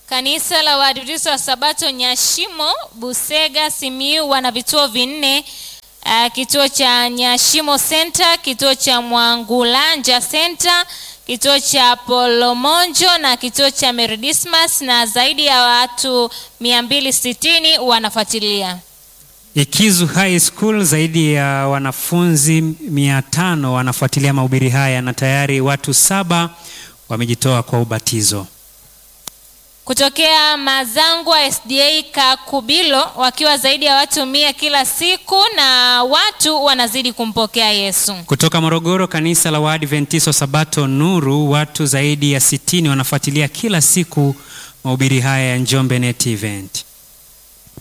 Kanisa la Waadventista wa Sabato Nyashimo, Busega, Simiyu wana vituo vinne. Uh, kituo cha Nyashimo Center, kituo cha Mwangulanja Center, kituo cha Polomonjo na kituo cha Meridismas na zaidi ya watu 260 wanafuatilia. Ikizu High School zaidi ya wanafunzi mia tano wanafuatilia mahubiri haya na tayari watu saba wamejitoa kwa ubatizo. Kutokea Mazangwa SDA Kakubilo wakiwa zaidi ya watu mia kila siku na watu wanazidi kumpokea Yesu. Kutoka Morogoro, kanisa la Waadventista wa Sabato Nuru, watu zaidi ya sitini wanafuatilia kila siku mahubiri haya ya Njombe Net Event.